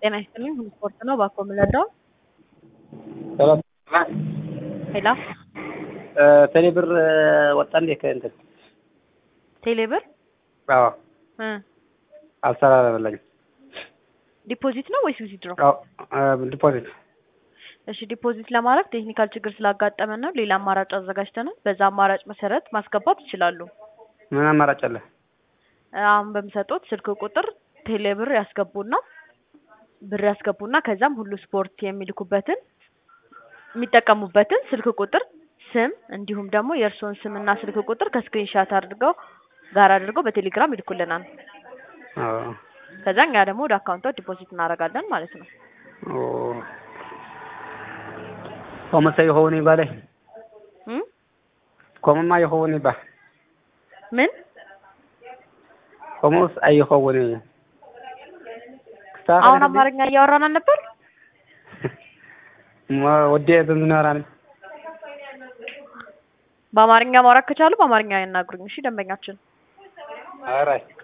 ጤና ይስጥልኝ ሁሉ ስፖርት ነው ባኮ የምንረዳው ሰላም ሄላ ቴሌ ብር ወጣ እንዴ ከእንትን ቴሌብር አዎ እ አልሰራለኝ ዲፖዚት ነው ወይስ ዊዝድሮ? አዎ ዲፖዚት እሺ ዲፖዚት ለማድረግ ቴክኒካል ችግር ስላጋጠመን ነው። ሌላ አማራጭ አዘጋጅተናል። በዛ አማራጭ መሰረት ማስገባት ይችላሉ። ምን አማራጭ አለ? አሁን በምሰጡት ስልክ ቁጥር ቴሌብር ያስገቡና ብር ያስገቡና ከዛም ሁሉ ስፖርት የሚልኩበትን የሚጠቀሙበትን ስልክ ቁጥር ስም እንዲሁም ደግሞ የእርስዎን ስምና ስልክ ቁጥር ከስክሪንሻት አድርገው ጋር አድርገው በቴሌግራም ይልኩልናል። አዎ ከዛ እኛ ደግሞ ወደ አካውንቶ ዲፖዚት እናደርጋለን ማለት ነው። ኦ ኮመሰ የሆነ ይባላል እም ኮመማ የሆነ ይባል ምን ኮመስ አይሆነ አሁን አማርኛ እያወራን አልነበር? ወዴ ዝንናራን በአማርኛ ማውራት ከቻሉ በአማርኛ ያናግሩኝ። እሺ ደንበኛችን አራይ